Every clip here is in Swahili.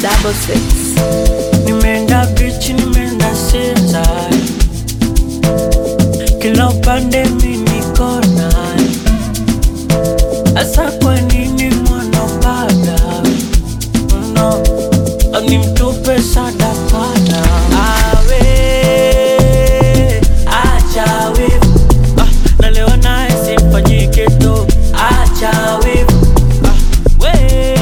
double six. Nimeenda beach, nimeenda Sinza, kila upande mi niko naye. Asa kwa nini mwanapanda no, nimtupe sadakana awe acha wivu ah, na leo naye simfanyike tu acha wivu ah, we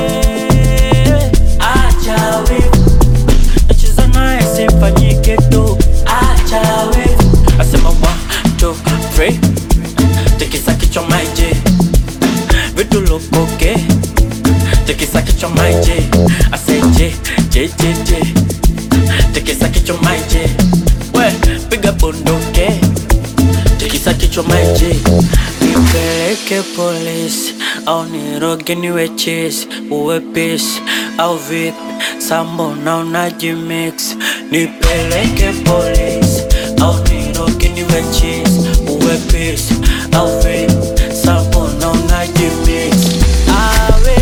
acha wivu nacheza naye simfanyike tu acha wivu asema one two three tikisa kichwa maiji vitu lukuke tikisa kichwa maiji aseje jejeje tikisa kichwa maiji we piga bunduke tikisa kichwa maiji nipeleke polisi au niroge niwe chisi uwe pisi au vipi sambo na unajimix nipeleke polisi au niroge niwe chisi uwe pisi au vipi sambo na unajimix awe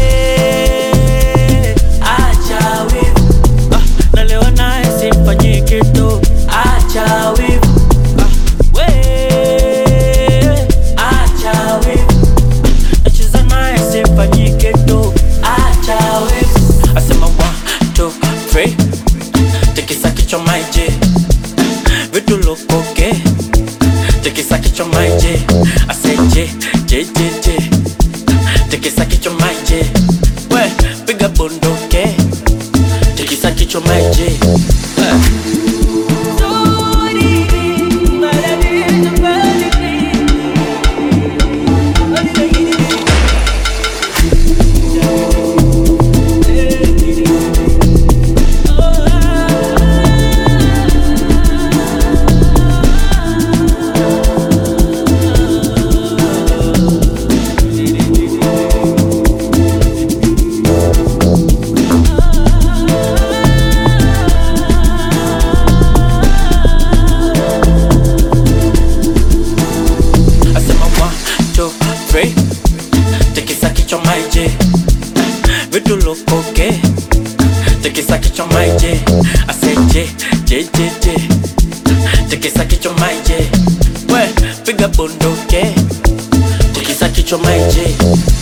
acha wivu ah, na leo naye simfanyike tu acha wivu ah, we acha wivu nacheza naye simfanyike tu acha wivu asema one two three tikisa kichwa maiji vitu lukuke tikisa kichwa maiji aseje jejeje tikisa kichwa maiji we piga bunduke tikisa kichwa maiji eh. asema one two three tikisa kichwa maiji vitu lukuke tikisa kichwa maiji aseje jejeje tikisa kichwa maiji we piga bunduke tikisa kichwa maiji